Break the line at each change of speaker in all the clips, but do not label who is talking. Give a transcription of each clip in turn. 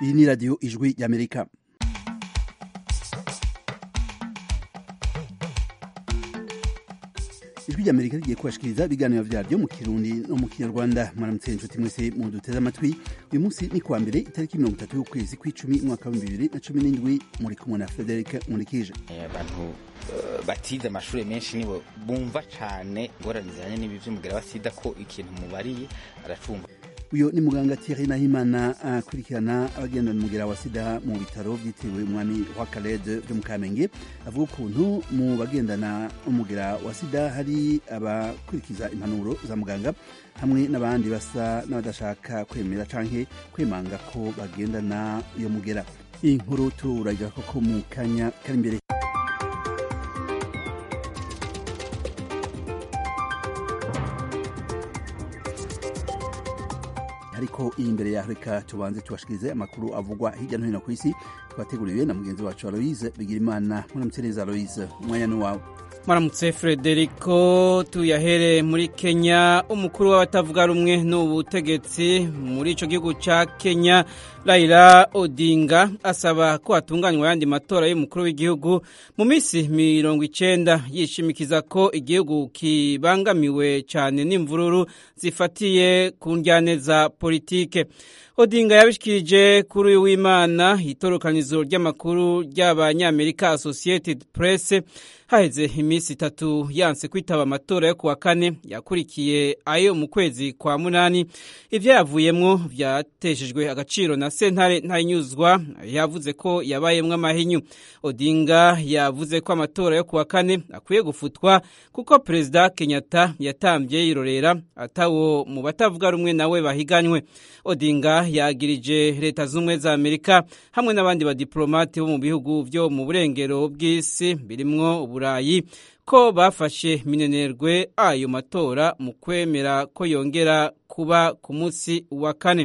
iyi ni radiyo ijwi y'amerika ijwi ry'amerika rigiye kubashikiriza ibiganiro vyaryo mu kirundi no mu kinyarwanda mwaramutse inshuti mwese mu duteze amatwi uyu munsi ni kuwa mbere itariki mirongo itatu y'ukwezi kw'icumi umwaka w'ibihumbi bibiri na cumi n'indwi muri kumwe na frederic nkurikije
abantu batize amashuri menshi nibo bumva cane ingorane zijanye n'ibi vy'umugera wa sida ko ikintu mubariye aracumva
uyu ni muganga Thierry Nahimana akurikirana abagendana umugera wa sida mu bitaro byitiriwe umwami wa Khaled byo mu Kamenge avuga ukuntu mu bagendana umugera wa sida hari abakurikiza impanuro za muganga hamwe n'abandi basa n'abadashaka kwemera canke kwemanga ko bagendana iyo mugera iyi nkuru turagira koko mu kanya kari imbere ariko iyi imbere ya reka tubanze tubashikirize amakuru avugwa hirya no hino ku isi twateguriwe na mugenzi wacu aloise bigira imana muramutse neza aloise umwanya ni wawe
mwaramutse frederico tuyahere muri kenya umukuru w'abatavuga rumwe n'ubutegetsi muri ico gihugu ca kenya raila odinga asaba ko hatunganywa ayandi matora y'umukuru w'igihugu mu minsi mirongo icenda yishimikiza ko igihugu kibangamiwe cane n'imvururu zifatiye ku njyane za politike odinga yabishikirije kuri uyu w'imana itorokanizo ry'amakuru ry'abanyamerika associated press haheze iminsi itatu yanse kwitaba amatora yo kuwa kane yakurikiye ayo mu kwezi kwa munani ivyo yavuyemwo vyateshejwe agaciro na sentare ntayinyuzwa yavuze ko yabayemwo amahinyu odinga yavuze ko amatora yo kuwa kane akwiye gufutwa kuko perezida kenyatta yatambye yirorera atawo mu batavuga rumwe nawe bahiganywe odinga yagirije leta z'ubumwe za amerika hamwe n'abandi badiplomate bo mu bihugu vyo mu burengero bw'isi birimwo uburayi ko bafashe minenerwe ayo matora mu kwemera ko yongera kuba ku munsi wa kane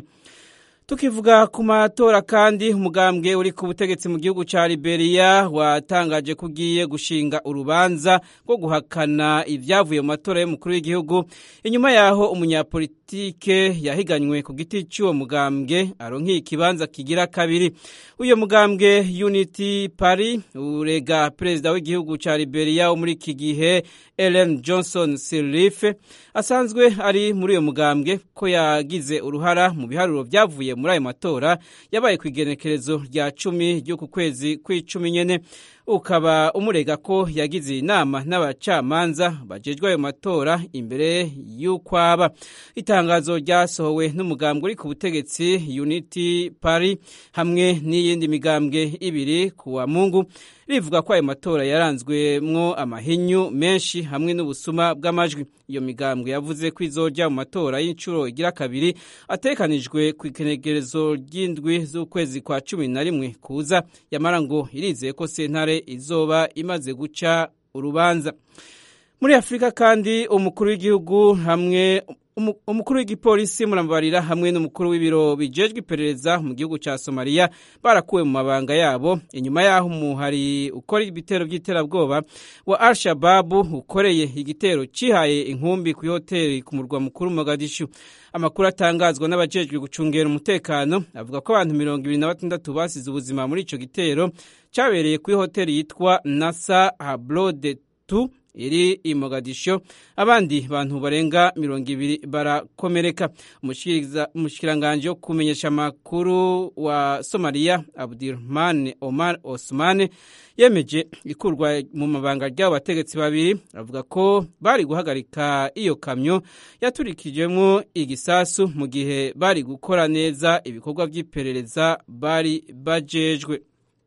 tukivuga ku matora kandi umugambwe uri ku butegetsi mu gihugu ca Liberia watangaje ko ugiye gushinga urubanza rwo guhakana ibyavuye mu matora y'umukuru w'igihugu inyuma yaho umunyapolitike yahiganywe ku giti cy'uwo mugambwe aronkiye ikibanza kigira kabiri uyo mugambwe Unity Party urega perezida w'igihugu ca Liberia wo muri iki gihe Ellen Johnson Sirleaf asanzwe ari muri uyo mugambwe ko yagize uruhara mu biharuro byavuye muri ayo matora yabaye ku igenekerezo rya cumi ry'uku kwezi kw'icumi nyene ukaba umurega ko yagize inama n'abacamanza bajejwe ayo matora imbere y'ukwaba itangazo ryasohowe n'umugambwe uri ku butegetsi Unity Party hamwe n'iyindi migambwe ibiri ku wa Mungu rivuga ko ayo matora yaranzwemwo amahinyu menshi hamwe n'ubusuma bw'amajwi iyo migambwe yavuze ko izorya mu matora y'inshuro igira kabiri atekanijwe ku ikenegerezo ry'indwi z'ukwezi kwa cumi na rimwe kuza yamara ngo irizeye ko sentare izoba imaze guca urubanza muri afurika kandi umukuru w'igihugu hamwe umukuru w'igipolisi murambarira hamwe n'umukuru w'ibiro bijejwe iperereza mu gihugu ca Somalia barakuwe mu mabanga yabo inyuma yaho umuhari ukora ibitero by'iterabwoba wa Al-Shabaab ukoreye igitero cihaye inkumbi ku hoteli ku murwa mukuru Mogadishu amakuru atangazwa n'abajejwe gucungera umutekano avuga ko abantu mirongo ibiri na batandatu basize ubuzima muri ico gitero cabereye kuri hoteli yitwa Nasa Hablode 2 iri i Mogadisho abandi bantu barenga mirongo ibiri barakomereka umushikiranganje wo kumenyesha amakuru wa Somalia Abdurrahman Omar Osman yemeje ikurwa mu mabanga ry'abo bategetsi babiri avuga ko bari guhagarika iyo kamyo yaturikijemwo igisasu mu gihe bari gukora neza ibikorwa by'iperereza bari bajejwe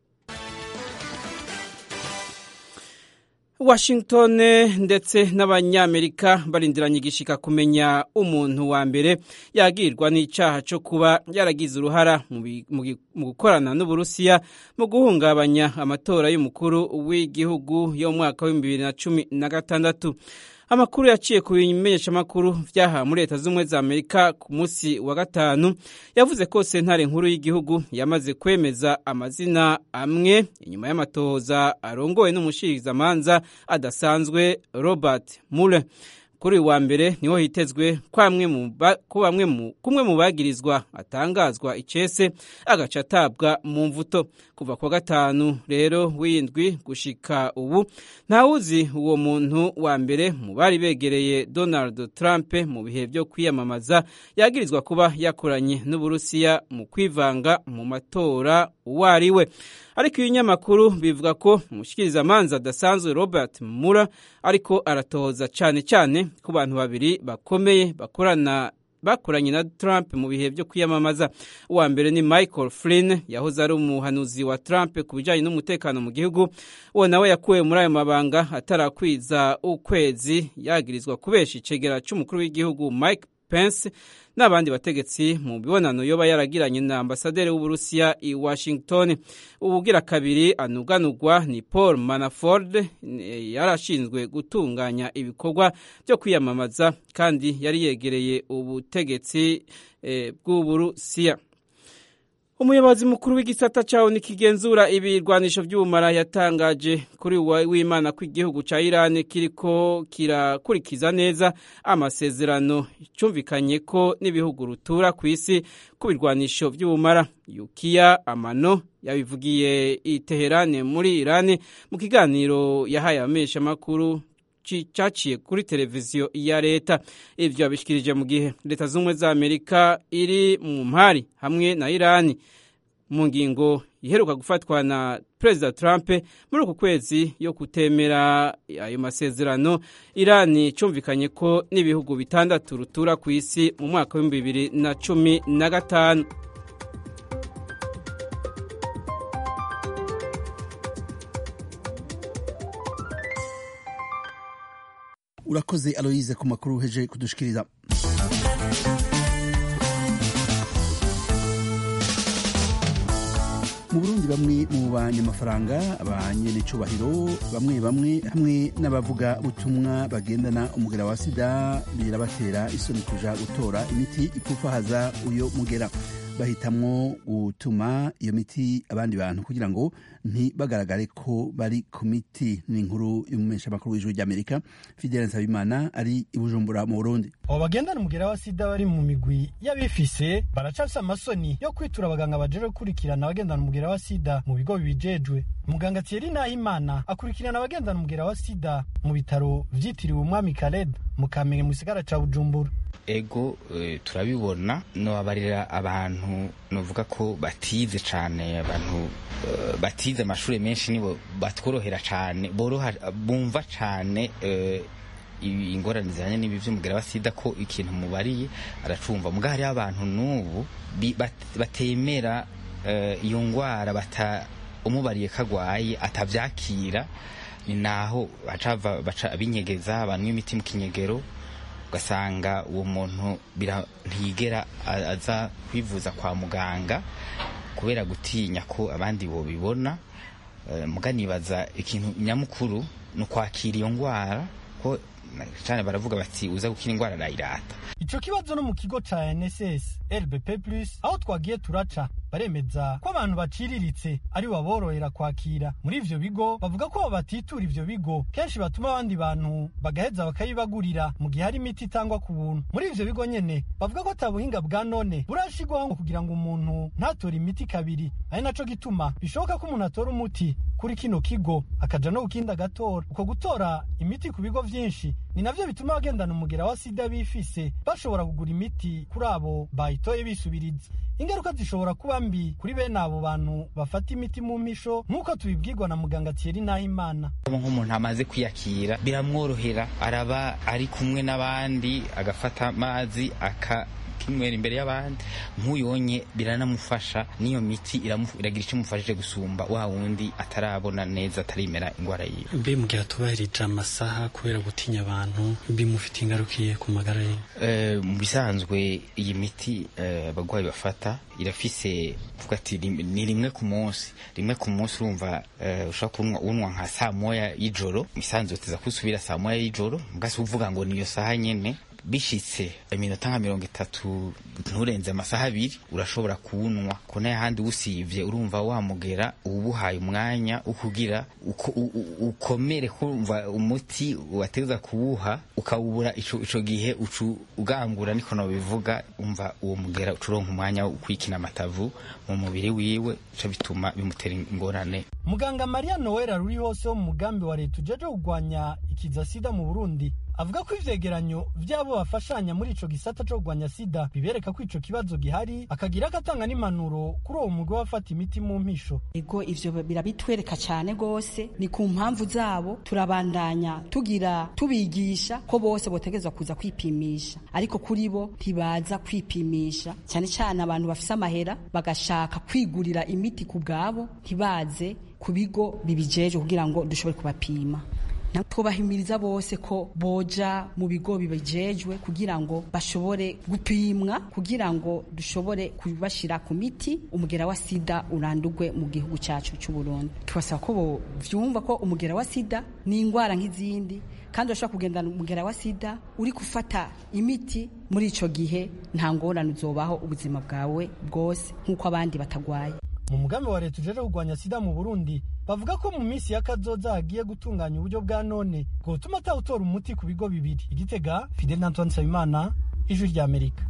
Washington ndetse n'abanyamerika barindiranye igishika kumenya umuntu wa mbere yagirwa n'icaha cyo kuba yaragize uruhara mu gukorana n'Uburusiya mu guhungabanya amatora y'umukuru w'igihugu yo mu mwaka wa 2016 amakuru yaciye ku bimenyeshamakuru vyaha muri leta z'ubumwe za amerika ku munsi wa gatanu yavuze ko sentare nkuru y'igihugu yamaze kwemeza amazina amwe inyuma y'amatohoza arongowe n'umushirizamanza adasanzwe robert muller kuri uyu wa mbere niho hitezwe ko bamwe kumwe mu bagirizwa atangazwa icese agaca atabwa mu mvuto kuva kwa gatanu rero w'indwi gushika ubu ntawuzi uwo muntu wa mbere mu bari begereye Donald Trump mu bihe byo kwiyamamaza yagirizwa kuba yakoranye n'Uburusiya mu kwivanga mu matora uwo ari we ariko ibinyamakuru bivuga ko umushikirizamanza adasanzwe Robert Mueller ariko aratohoza cyane cyane ku bantu babiri bakomeye bakorana bakoranye na Trump mu bihe byo kwiyamamaza uwa mbere ni Michael Flynn yahoze ari umuhanuzi wa Trump ku bijyanye n'umutekano mu gihugu uwo nawe yakuwe muri ayo mabanga atarakwiza ukwezi yagirizwa kubesha icegera cy'umukuru w'igihugu Mike Pence n'abandi bategetsi mu bibonano yoba yaragiranye na ambasaderi w'uburusiya i Washington ubugira kabiri anuganurwa ni Paul Manafort yarashinzwe gutunganya ibikorwa byo kwiyamamaza kandi yari yegereye ubutegetsi e, bw'uburusiya umuyobozi mukuru w'igisata cyawo nikigenzura ibirwanisho by'ubumara yatangaje kuri w'imana ko igihugu cya Iran kiriko kirakurikiza neza amasezerano cyumvikanye ko n'ibihugu rutura ku isi ku birwanisho by'ubumara yukiya amano yabivugiye i Teherane muri Iran mu kiganiro yahaye abamenyeshamakuru cyaciye kuri televiziyo ya leta ibyo yabishikirije mu gihe leta z'ubumwe za amerika iri mu mpari hamwe na irani mu ngingo iheruka gufatwa na perezida trump muri uku kwezi yo kutemera ayo masezerano irani cyumvikanye ko n'ibihugu bitandatu rutura ku isi mu mwaka w'ibihumbi bibiri na cumi na gatanu
urakoze aloyize ku makuru uheje kudushikiriza mu burundi bamwe mu banyamafaranga abanyenicubahiro bamwe bamwe hamwe n'abavuga butumwa bagendana umugera wa sida birabatera isoni kuja gutora imiti ipfufahaza uyo mugera bahitamwo gutuma iyo miti abandi bantu kugira ngo ntibagaragare ko bari ku miti ni inkuru y'umumenyeshamakuru w'ijuru ry'amerika fidele nsabimana ari i bujumbura mu burundi
abo bagendana umugera wa sida bari mu migwi y'abifise baracafise amasoni yo kwitura abaganga baje gukurikirana abagendana umugera wa sida mu bigo bibijejwe muganga thierry nahimana akurikirana abagendana umugera wa sida mu bitaro vyitiriwe umwami kaled mu kamenge mu gisagara ca bujumbura
ego e, turabibona nobabarira abantu novuga ko batize cane abantu uh, batize amashuri menshi nibo batworohera cane boroha bumva cane uh, ingorane zijanye n'ibi vy'umugera wa sida ko ikintu mubariye aracumva muga hariho abantu n'ubu bat, batemera uh, iyo ngwara bata umubariye kagwaye atavyakira ni naho bacava baca binyegeza banywa imiti mu kinyegero ugasanga uwo muntu ntiyigera aza kwivuza kwa muganga kubera gutinya ko abandi bobibona muganibaza ikintu nyamukuru ni ukwakira iyo ndwara ko cyane baravuga bati uza gukira indwara arayirata
ico kibazo no mu kigo ca NSS LBP Plus aho twagiye turaca baremeza ko abantu baciriritse ari baborohera kwakira muri ivyo bigo bavuga ko batitura ivyo bigo kenshi batuma abandi bantu bagaheza bakayibagurira mu gihe hari imiti itangwa ku buntu muri ivyo bigo nyene bavuga ko atabuhinga bwa none burashigwaho kugira ngo umuntu ntatore imiti kabiri ari naco gituma bishoboka ko umuntu atora umuti kuri kino kigo akaja no gukindi agatora uko gutora imiti ku bigo vyinshi ni navyo bituma abagendana umugera wa sida bifise bashobora kugura imiti kuri abo bayitoye bisubiriza ingaruka zishobora kuba mbi kuri bene abo bantu bafata imiti mu mpisho nk'uko tubibwirwa na muganga Thierry Nahimana
nk'umuntu amaze kwiyakira biramworohera araba ari kumwe n'abandi agafata amazi aka kinywera imbere y'abandi nk'uyonye biranamufasha n'iyo miti iragira icyo imufashije gusumba wa wundi atarabona neza atarimera indwara yiwe
mbe mu gihe atubahirije amasaha kubera gutinya abantu bimufite ingarukiye ku magara ye
mu bisanzwe iyi miti abarwayi bafata irafise vuga ati ni rimwe ku munsi rimwe ku munsi urumva ushobora kunywa nka saa moya y'ijoro misanzwe uteza kusubira saa moya y'ijoro mugasi uvuga ngo niyo saha nyene bishitse iminota nka mirongo itatu nturenze amasaha abiri urashobora kuwunywa ko n'ahandi usivye urumva wamugera ubuhaye umwanya ukugira uko, u, u, ukomere kumva umuti wateza kuwuha ukawubura ico, ico gihe ucu ugangura niko nobivuga umva uwo mugera ucuronka umwanya wo kwikina amatavu mu mubiri wiwe ico bituma bimutera ingorane
muganga maria noel ruri hose wo mu mugambi wa leta ujeje kurwanya ikiza sida mu burundi avuga ko ivyegeranyo vy'abo bafashanya muri ico gisata co kurwanya sida bibereka ko ico kibazo gihari akagira agatanga n'impanuro kuri uwo mugwi wafata imiti mu mpisho
ego ivyo birabitwereka cyane gose ni ku mpamvu zabo turabandanya tugira tubigisha ko bose botegerezwa kuza kwipimisha ariko kuri bo ntibaza kwipimisha cyane cyane abantu bafise amahera bagashaka kwigurira imiti ku bwabo ntibaze ku bigo bibijeje kugira ngo dushobore kubapima twubahimiriza bose ko boja mu bigo bibejejwe kugira ngo bashobore gupimwa kugira ngo dushobore kubashira ku miti umugera wa sida urandurwe mu gihugu cyacu cy'u Burundi tubasaba ko vyumva ko umugera wa sida ni ingwara nk'izindi kandi urashobora kugendana umugera wa sida uri gufata imiti muri ico gihe nta ngorane uzobaho ubuzima bwawe bwose nk'uko abandi batagwaye
mu mugambi wa leta ujeje kurwanya sida mu burundi bavuga ko mu minsi y'akazoza hagiye gutunganya uburyo bwa none bwotuma atawutora umuti ku bigo bibiri igitega fidel antoine nsabimana ijwi rya amerika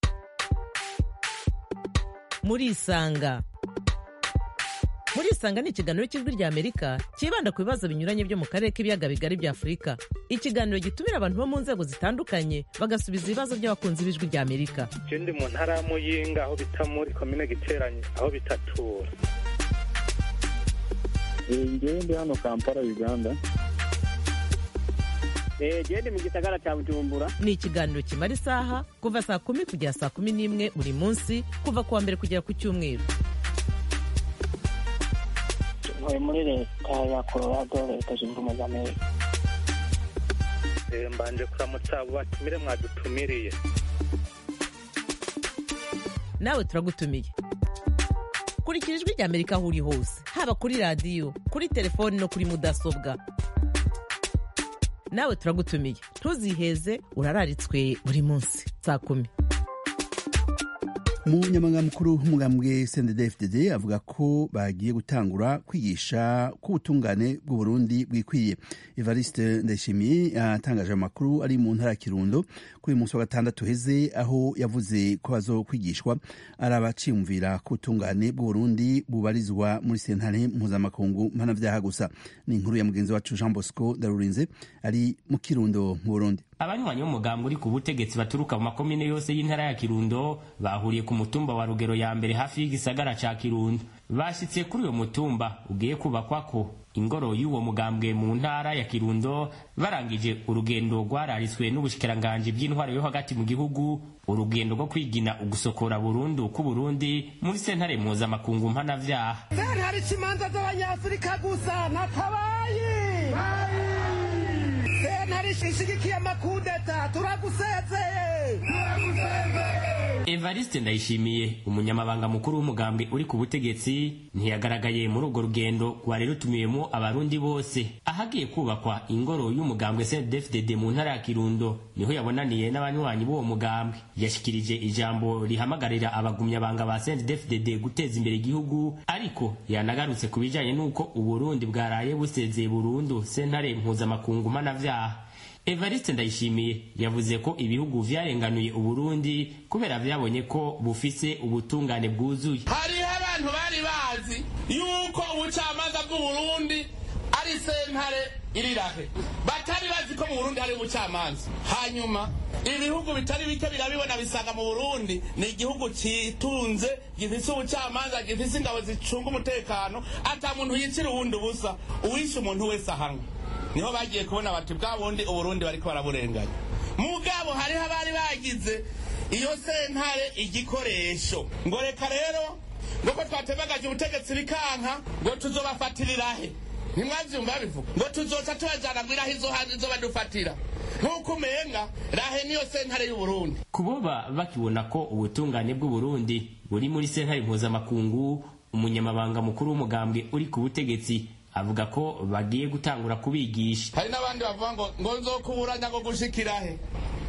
murisanga murisanga ni ikiganiro cy'ijwi rya amerika cyibanda ku bibazo binyuranye byo mu karere k'ibiyaga bigari bya afurika ikiganiro gitumira abantu bo mu nzego zitandukanye bagasubiza ibibazo by'abakunzi b'ijwi rya amerika
je ndi mu ntara ya muyinga aho bita muri komine giteranye aho bitatura
ngewe ndi hano kampala uganda
gende mu gisagara cya bujumbura
ni ikiganiro kimara isaha kuva saa kumi kugera saa kumi n'imwe buri munsi kuva ku wa mbere kugera ku cyumweru
ntuye muri leta ya colorado leta zunze ubumwe za amerika
mbanje kuramutsa abo batumire mwadutumiriye
nawe turagutumiye kurikira ijwi rya amerika aho uri hose haba kuri radiyo kuri telefoni no kuri mudasobwa nawe turagutumiye ntuziheze urararitswe buri munsi saa kumi
umunyamabanga mukuru w'umugambwe cndd avuga ko bagiye gutangura kwigisha ko ubutungane bw'uburundi bwikwiye evariste ndayishimiye yatangaje amakuru ari mu ntara ya kirundo kuri uyu munsi wa gatandatu heze aho yavuze ko bazokwigishwa ari abaciyumvira ko ubutungane bw'uburundi bubarizwa muri sentare mpuzamakungu mpanavyaha gusa ni inkuru ya mugenzi wacu jean bosco darurinze ari mu kirundo mu burundi
abanywanyi b'umugambwe uri ku butegetsi baturuka mu makomine yose y'intara ya kirundo bahuriye ku mutumba wa rugero ya mbere hafi y'igisagara ca kirundo bashyitse kuri uyo mutumba ugiye kubakwako ingoro y'uwo mugambwe mu ntara ya kirundo barangije urugendo rwararitswe n'ubushikiranganji bw'intwaro yo hagati mu gihugu urugendo rwo kwigina ugusokora burundu k'uburundi muri sentare mpuzamakungu mpanavyaha
sentare ikimanza z'abanyafurika gusa natabaye sentare ishigikiye amakudeta turagusezeye
evariste ndayishimiye umunyamabanga mukuru w'umugambwe uri ku butegetsi ntiyagaragaye muri urwo rugendo rwari rutumiyemo abarundi bose ahagiye kubakwa ingoro y'umugambwe cndfdd mu ntara ya kirundo niho yabonaniye n'abanywanyi b'uwo mugambwe yashikirije ijambo rihamagarira abagumyabanga ba cndfdd guteza imbere igihugu ariko yanagarutse ku bijanye n'uko uburundi bwaraye busezeye burundu sentare mpuzamakungu mpanavyaha evariste ndayishimiye yavuze ko ibihugu vyarenganuye uburundi kubera vyabonye ko bufise ubutungane bwuzuye
hariho abantu bari bazi yuko ubucamanza bw'uburundi ari sentare irirahe batari bazi ko mu burundi hari ubucamanza hanyuma ibihugu bitari bike birabibona bisanga mu burundi ni igihugu citunze gifise ubucamanza gifise ingabo zicunga umutekano ata muntu yicira uwundi ubusa uwishe umuntu wese ahanwa niho bagiye kubona bati bwa bundi uburundi bariko baraburenganya mugabo hariho abari bagize iyo sentare igikoresho ngo reka rero ngo ko twatebagaje ubutegetsi bikanka ngo tuzobafatirirahe ntimwavyumva bivuga ngo tuzoca tubajana ngo irahe izo hanze izo badufatira nk'uko umenga rahe niyo sentare y'uburundi
kuboba bakibona ko ubutungane bw'uburundi buri muri sentare mpuzamakungu umunyamabanga mukuru w'umugambwe uri ku butegetsi avuga ko bagiye gutangura kubigisha
hari n'abandi bavuga ngo ngo nzokuburanya ngo gushikirahe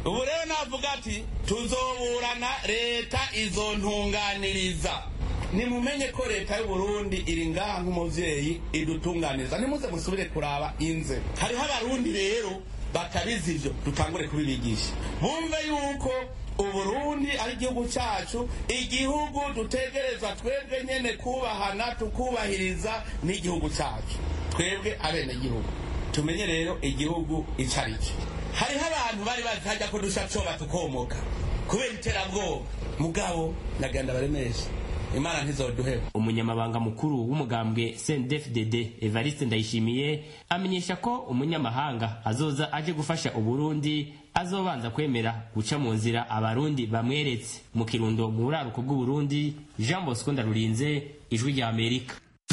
ubu rero navuga ati tuzoburana leta izontunganiriza nimumenye ko leta y'uburundi iri ngaha nk'umuvyeyi idutunganiriza nimuze musubire kuraba inze hariho abarundi rero batabizi ivyo dutangure kubibigisha bumve yuko uburundi ari igihugu cyacu igihugu dutegereza twebwe nyene kubahana tukubahiriza n'igihugu cyacu twebwe abenegihugu tumenye rero igihugu ico ari cyo hariho abantu bari bazi hajya ko dusha coba tukomoka kubera iterabwoba mugabo nagenda baremesha imana ntizoduheba
umunyamabanga mukuru w'umugambwe CNDD-FDD Evariste Ndayishimiye amenyesha ko umunyamahanga azoza aje gufasha uburundi azobanza kwemera guca mu nzira abarundi bamweretse mu kirundo mu buraruko bw'uburundi Jean Bosco Ndarurinze ijwi rya Amerika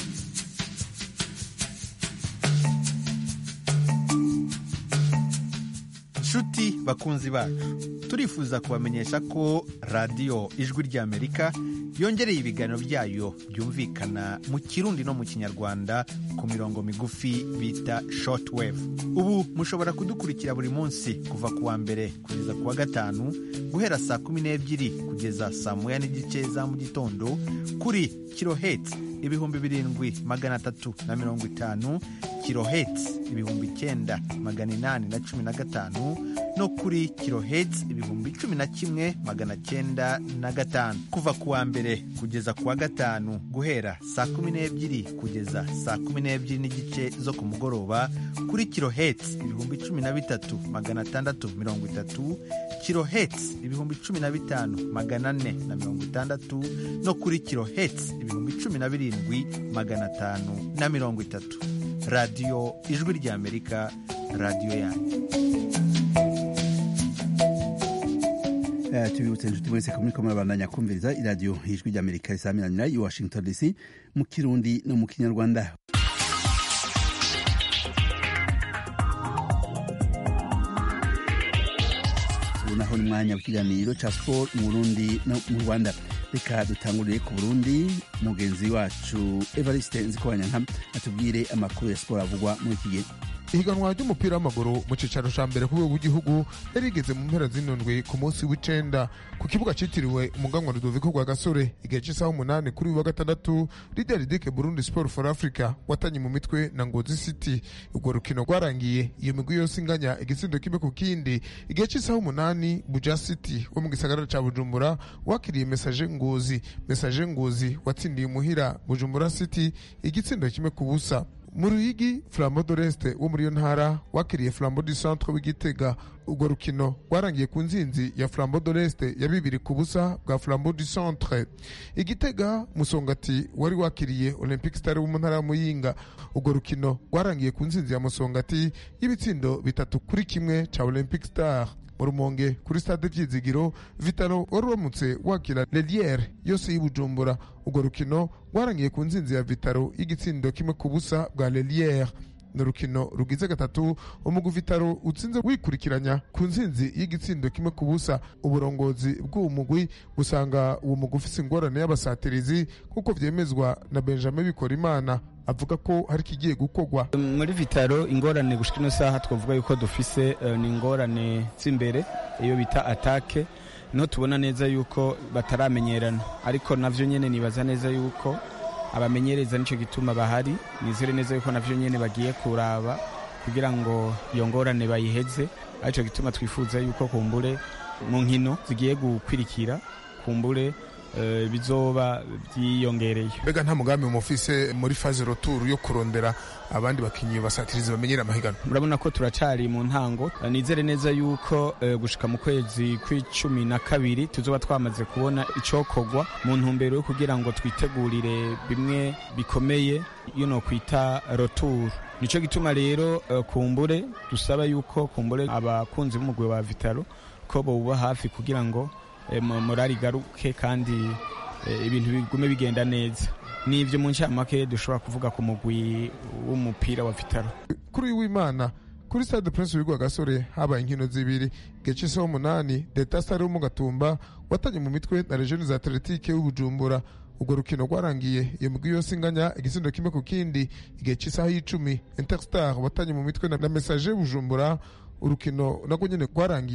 nshuti bakunzi bacu turifuza kubamenyesha ko radiyo ijwi ry'amerika yongereye ibiganiro byayo byumvikana mu kirundi no mu kinyarwanda ku mirongo migufi bita shortwave ubu mushobora kudukurikira buri munsi kuva ku wa mbere kugeza ku wa gatanu guhera saa kumi n'ebyiri kugeza saa moya n'igice za mu gitondo kuri kiloheti ibihumbi birindwi magana atatu na mirongo itanu kiloheti ibihumbi icyenda magana inani na cumi na gatanu no kuri kiloheti ibihumbi cumi na kimwe magana cyenda na gatanu kuva ku wa mbere kugeza ku wa gatanu guhera saa kumi n'ebyiri kugeza saa kumi n'ebyiri n'igice zo ku mugoroba kuri kiloheti ibihumbi cumi na bitatu magana atandatu mirongo itatu kiloheti ibihumbi cumi na bitanu magana ane na mirongo itandatu no kuri kiloheti ibihumbi cumi na birindwi magana atanu na mirongo itatu radiyo ijwi ry'amerika radiyo yanyu
tubibutse inshuti mwese ko muriko murabandanya kumviriza iradiyo ijwi ry'amerika risamiranira i washington dc mu kirundi no mu kinyarwanda ubu naho ni mwanya w'ikiganiro ca siporo mu burundi no mu rwanda reka dutangurire ku burundi mugenzi wacu evariste nzikobanyanka atubwire amakuru ya siporo avugwa muri iki gihe
ihiganwa ry'umupira w'amaguru mu cicaro ca mbere ku rwego rw'igihugu yari rigeze mu mpera z'indwi ku munsi w'icenda ku kibuga citiriwe umuganwa rudoviko rwa gasore igihe c'isaha umunani kuri uyu wa gatandatu lideridike burundi sport for africa watanye mu mitwe na ngozi city urwo rukino rwarangiye iyo migwi yose inganya igitsindo kimwe ku kindi igihe c'isaha umunani buja city wo mu gisagara ca bujumbura wakiriye mesaje ngozi mesaje ngozi watsindiye umuhira bujumbura city igitsindo kimwe ku busa mu ruyigi flambo doreste wo muri iyo ntara wakiriye flambo du centre w'igitega urwo rukino rwarangiye ku nzinzi ya flambo doreste ya bibiri ku busa bwa flambo du centre igitega musongati wari wakiriye olympic star wo mu ntara ya muyinga urwo rukino rwarangiye ku nzinzi ya musongati y'ibitsindo bitatu kuri kimwe ca olympic star mu rumonge kuri stade byizigiro vitalo wari uramutse wakira leliere yose y'ibujumbura urwo rukino rwarangiye ku nzinzi ya vitalo y'igitsindo kimwe ku busa bwa leliere ni urukino rugize gatatu umugwi vitalo utsinze wikurikiranya ku nsinzi y'igitsindo kimwe ku busa uburongozi bw'uwo mugwi busanga uwo mugwi ufise ingorane y'abasatirizi nk'uko vyemezwa na benjamin bikorimana avuga ko hari ikigiye gukorwa
muri vitaro ingorane gushika ino saha twavuga yuko dufise uh, ni ingorane z'imbere iyo bita atake niho tubona neza yuko bataramenyerana ariko navyo nyene nibaza neza yuko abamenyereza nico gituma bahari nizere neza yuko navyo nyene bagiye kuraba kugira ngo iyo ngorane bayiheze arico gituma twifuza yuko kumbure mu nkino zigiye gukwirikira kumbure uh, bizoba byiyongereye
mbega nta mugambi mufise muri faze roturu yo kurondera abandi bakinyi basatirizi bamenyera amahiganwa
murabona ko turacari mu ntango nizere neza yuko uh, gushika mu kwezi kw'icumi na kabiri tuzoba twamaze kubona icokorwa mu ntumbero yo kugira ngo twitegurire bimwe bikomeye iyo no kwita roturu nico gituma rero uh, kumbure dusaba yuko kumbure abakunzi b'umugwi wa vitalo ko boba hafi kugira ngo morali igaruke kandi ibintu bigume bigenda neza nivyo mu ncamake dushobora kuvuga ku mugwi w'umupira wa vitaro
kuri uyu w'imana kuri stade prince wigwa gasore habaye inkino zibiri igihe c'isaha umunani deta stade wo mu gatumba watanye mu mitwe na regioni za atletique w'ubujumbura urwo rukino rwarangiye iyo migwi yose inganya igisindo kimwe ku kindi igihe c'isaha y'icumi interstar watanye mu mitwe na message bujumbura urukino nagwo nyene rwarangiye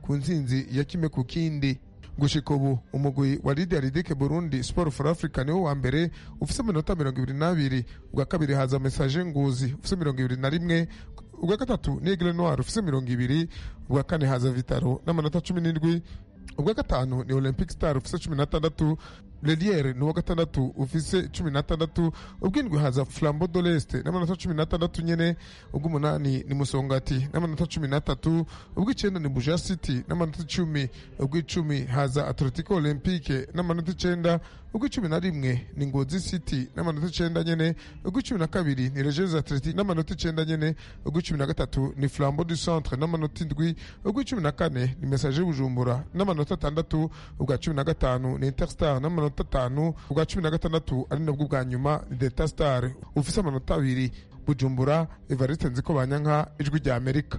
ku ntsinzi ya kimwe ku kindi gushika ubu umugwi wa Lydia Ridike Burundi Sport for Africa niwo wa mbere ufise amanota mirongo ibiri n'abiri ubwa kabiri haza Message Nguzi ufise mirongo ibiri na rimwe ubwa gatatu ni Aigle Noir ufise mirongo ibiri ubwa kane haza Vitaro n'amanota cumi n'indwi ubwa gatanu ni Olympic Star ufise cumi n'atandatu Leliere ni uwa gatandatu ufise cumi n'atandatu ubw'indwi haza Flambeau de l'Est n'amanota cumi n'atandatu nyene ubw'umunani ni Musongati n'amanota cumi n'atatu ubw'icenda ni Buja City n'amanota icumi ubw'icumi haza Atletico Olympique n'amanota icenda ubw'icumi na rimwe ni Ngozi City n'amanota icenda nyene ubw'icumi na kabiri ni Regis Athletic n'amanota icenda nyene ubw'icumi na gatatu ni Flambeau du Centre n'amanota indwi ubw'icumi na kane ni Message Bujumbura n'amanota atandatu ubwa cumi na gatanu ni Interstar n'amanota atanu ubwa cumi na gatandatu ari nabwo bwa nyuma ni Delta Star ufise amanota abiri Bujumbura Evariste Nziko Banyanka ijwi rya Amerika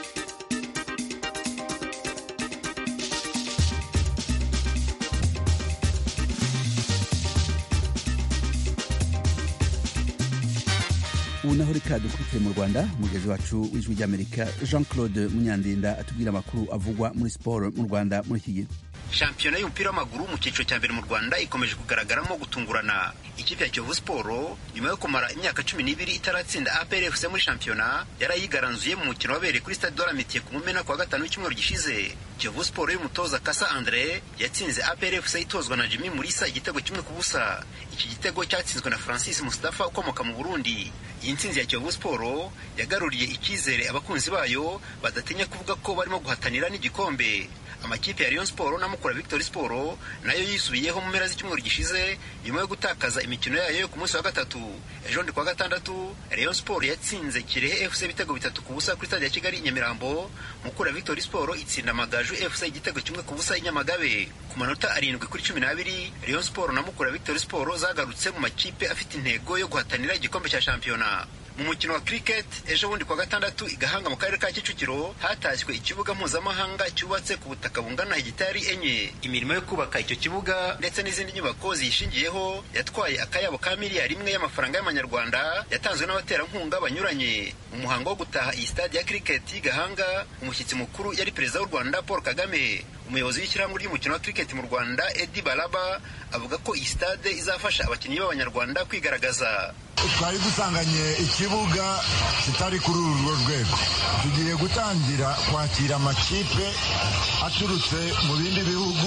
ubu naho reka dukurikiye mu rwanda umugezi wacu w'ijwi ry'amerika jean claude munyandinda atubwira amakuru avugwa muri siporo mu rwanda muri iki gihe
shampiyona y'umupira w'amaguru mu cyiciro cya mbere mu rwanda ikomeje kugaragaramo gutungurana ikipe ya kiyovu siporo nyuma yo kumara imyaka cumi n'ibiri itaratsinda apr fc muri shampiyona yarayigaranzuye mu mukino wabereye kuri stade doramitiye ku mumena kuwa gatanu w'icyumweru gishize kiyovu siporo y'umutoza kasa andre yatsinze apr fc itozwa na jimmy murisa igitego kimwe ku busa iki gitego cyatsinzwe na francis mustafa ukomoka mu burundi iyi ntsinzi ya kiyovu siporo yagaruriye icyizere abakunzi bayo badatinya kuvuga ko barimo guhatanira n'igikombe amakipe ya Rayon Sport na Mukura Victory Sport nayo yisubiyeho mu mpera z'icyumweru gishize nyuma yo gutakaza imikino yayo yo ku munsi wa gatatu ejo ndi kwa gatandatu Rayon Sport yatsinze Kirehe FC ibitego bitatu ku busa kuri stade ya Kigali Nyamirambo Mukura Victory Sport itsinda Amagaju FC igitego kimwe ku busa i Nyamagabe ku manota arindwi kuri cumi n'abiri Rayon Sport na Mukura Victory Sport zagarutse mu makipe afite intego yo guhatanira igikombe cya shampiyona mu mukino wa cricket ejo bundi kwa gatandatu i Gahanga mu karere ka Kicukiro hatashywe ikibuga mpuzamahanga cyubatse ku butaka bungana hegitari enye imirimo yo kubaka icyo kibuga ndetse n'izindi nyubako ziyishingiyeho yatwaye akayabo ka miliyari imwe y'amafaranga y'amanyarwanda yatanzwe n'abaterankunga banyuranye mu muhango wo gutaha iyi stade ya cricket y'i Gahanga umushyitsi mukuru yari perezida w'u Rwanda Paul Kagame umuyobozi w'ishyirahamwe ry'umukino wa cricket mu Rwanda Eddie Balaba avuga ko iyi stade izafasha abakinnyi b'abanyarwanda kwigaragaza
twari dusanganye ikibuga kitari kuri uru rwego tugiye gutangira kwakira amakipe aturutse mu bindi bihugu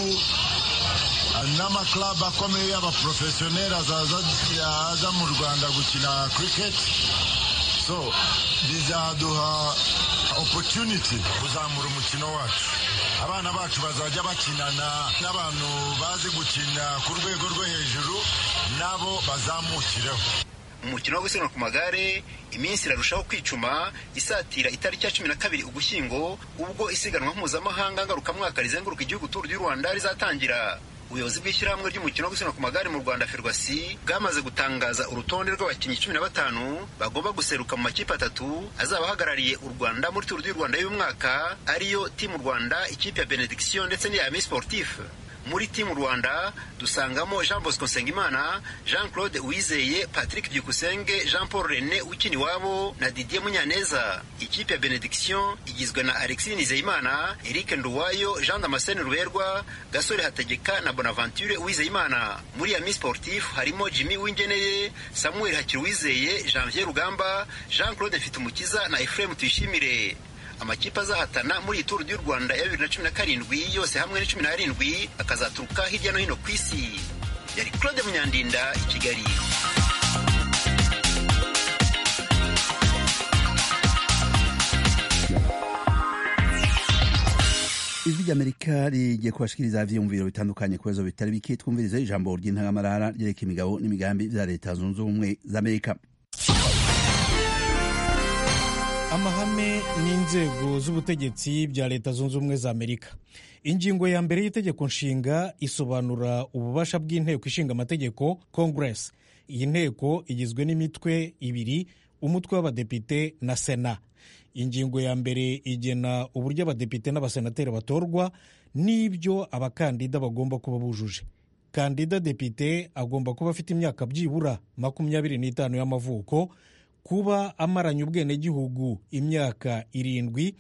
n'amaklabu akomeye y'abaporofesiyoneri aza mu rwanda gukina kiriketi so bizaduha opotuniti kuzamura umukino wacu abana bacu bazajya bakinana n'abantu bazi gukina ku rwego rwo hejuru nabo bazamukireho
umukino wo gusiganwa ku magare iminsi irarushaho kwicuma isatira itariki ya cumi na kabiri ugushyingo ubwo isiganwa mpuzamahanga ngarukamwaka rizenguruka igihugu turu ry'u rwanda rizatangira ubuyobozi bw'ishyirahamwe ry'umukino wo gusiganwa ku magare mu rwanda ferwasi bwamaze gutangaza urutonde rw'abakinnyi cumi na batanu bagomba guseruka mu makipe atatu azaba ahagarariye u rwanda muri turu y'u rwanda y'uyu mwaka ariyo timu rwanda ikipe ya benediction ndetse n'iya ami sportif muri timu rwanda dusangamo jean bosco nsengimana jean claude uwizeye patrick byukusenge jean paul rene ukiniwabo na didier munyaneza ikipe ya benediction igizwe na alexis nizeyimana eric nduwayo jean damascene ruberwa gasore hategeka na bonaventure uwizeyimana muri ami sportif harimo jimmy wingeneye samuel hakiruwizeye janvier rugamba jean claude mfitumukiza na ephraim tuyishimire amakipe azahatana muri iyi turu y'u rwanda ya bibiri na cumi na karindwi yose hamwe ni cumi n'arindwi akazaturuka hirya no hino ku isi yari claude munyandinda i kigali
ijwi ry'amerika rigiye kubashikiriza ivyiyumviro bitandukanye ku bibazo bitari bike twumvirize ijambo ry'intangamarara ryereka imigabo n'imigambi vya leta zunze ubumwe z'amerika
amahame n'inzego z'ubutegetsi bya leta zunze ubumwe za amerika ingingo ya mbere y'itegeko nshinga isobanura ububasha bw'inteko ishinga amategeko congress iyi nteko igizwe n'imitwe ibiri umutwe w'abadepite na sena ingingo ya mbere igena uburyo abadepite n'abasenateri batorwa n'ibyo abakandida bagomba kuba bujuje kandida depite agomba kuba afite imyaka byibura makumyabiri n'itanu y'amavuko kuba amaranye ubwenegihugu imyaka irindwi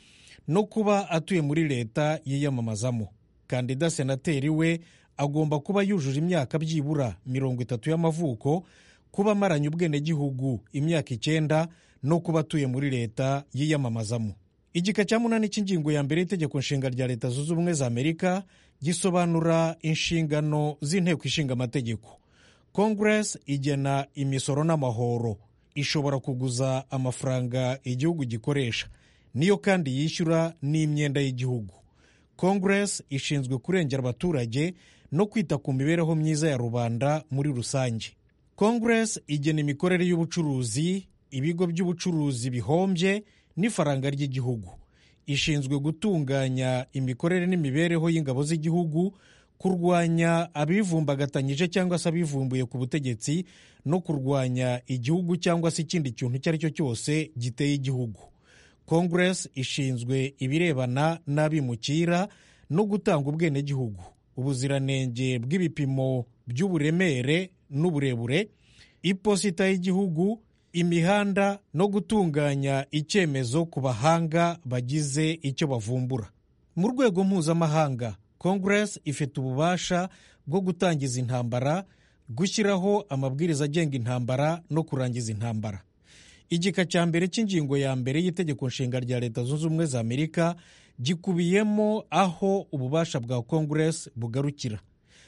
no kuba atuye muri leta yiyamamazamo kandida senateri we agomba kuba yujuje imyaka byibura mirongo itatu y'amavuko kuba amaranye ubwenegihugu imyaka icyenda no kuba atuye muri leta yiyamamazamo igika cya munani cy'ingingo ya mbere y'itegeko nshinga rya leta zunze ubumwe za amerika gisobanura inshingano z'inteko ishinga amategeko kongeresi igena imisoro n'amahoro ishobora kuguza amafaranga igihugu gikoresha niyo kandi yishyura n'imyenda y'igihugu kongeresi ishinzwe kurengera abaturage no kwita ku mibereho myiza ya rubanda muri rusange kongeresi igena imikorere y'ubucuruzi ibigo by'ubucuruzi bihombye n'ifaranga ry'igihugu ishinzwe gutunganya imikorere n'imibereho y'ingabo z'igihugu kurwanya abivumbagatanyije cyangwa se abivumbuye ku butegetsi no kurwanya igihugu cyangwa se ikindi kintu icyo ari cyo cyose giteye igihugu kongeresi ishinzwe ibirebana n'abimukira no gutanga ubwenegihugu ubuziranenge bw'ibipimo by'uburemere n'uburebure iposita y'igihugu imihanda no gutunganya icyemezo ku bahanga bagize icyo bavumbura mu rwego mpuzamahanga kongeresi ifite ububasha bwo gutangiza intambara gushyiraho amabwiriza agenga intambara no kurangiza intambara igika cya mbere cy'ingingo ya mbere y'itegeko nshinga rya leta zunze ubumwe za amerika gikubiyemo aho ububasha bwa kongeresi bugarukira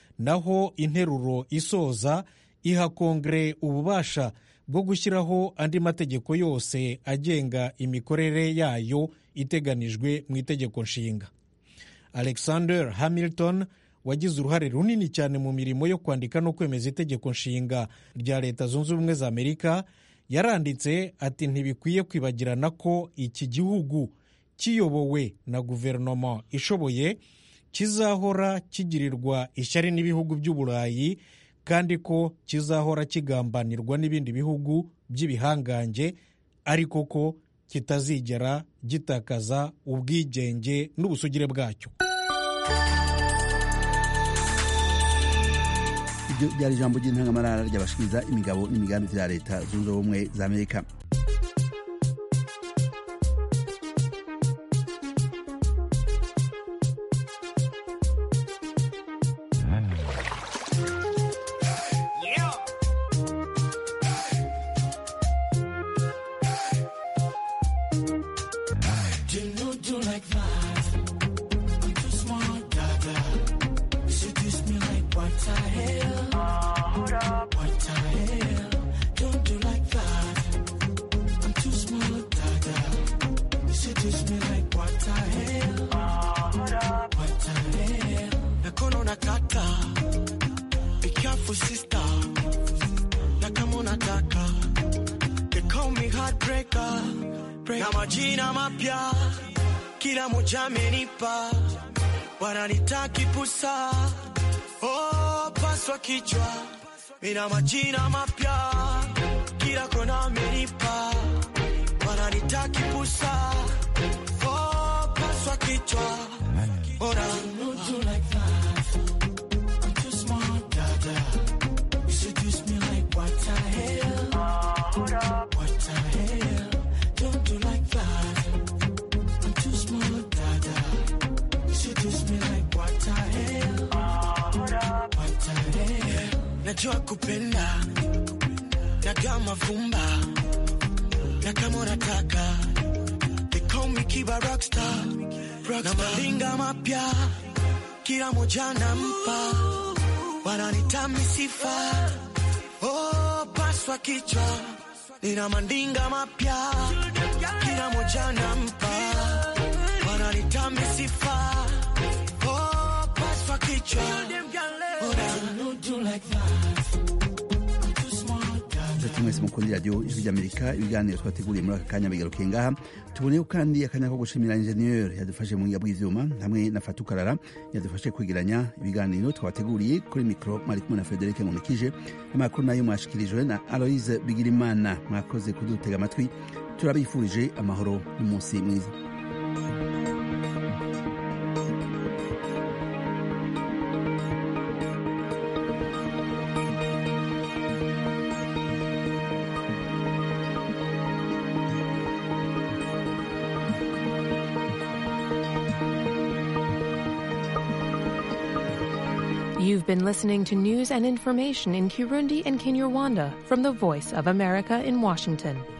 naho interuro isoza iha kongere ububasha bwo gushyiraho andi mategeko yose agenga imikorere yayo iteganijwe mu itegeko nshinga alexander hamilton wagize uruhare runini cyane mu mirimo yo kwandika no kwemeza itegeko nshinga rya leta zunze ubumwe za amerika yaranditse ati ntibikwiye kwibagirana ko iki gihugu kiyobowe na guverinoma ishoboye kizahora kigirirwa ishyari n'ibihugu by'uburayi kandi ko kizahora kigambanirwa n'ibindi bihugu by'ibihangange ariko ko kitazigera gitakaza ubwigenge n'ubusugire bwacyo
ibyo byari ijambo ry'intangamarara ry'abashikiriza imigabo n'imigambi bya leta zunze ubumwe za amerika
na majina mapya kila moja amenipa, wananita kipusa, oh, paswa kichwa, mina majina mapya kila kona amenipa, wananita kipusa, oh, paswa kichwa, ora najua kupenda naga mavumba na kama unataka they call me kiba rockstar, rockstar. na malinga mapya kila moja nampa wananita misifa oh, paswa kichwa nina mandinga mapya kila moja nampa wananita misifa oh, paswa kichwa
nshuti mwese mukunda radiyo ijwi ry'amerika ibiganiro twateguriye muri aka kanya bigarukiye ngaha tuboneyeho kandi akanya ko gushimira injeniyeri yadufashe mu buhinga bw'ibyuma hamwe na fatukarara yadufashe kwegeranya ibiganiro twateguriye kuri mikoro mwari kumwe na frederic nkunikije amakuru nayo mwashikirijwe na aloise bigirimana mwakoze kudutega amatwi turabifurije amahoro n'umunsi mwiza
You've been listening to news and information in Kirundi and Kinyarwanda from the Voice of America in Washington.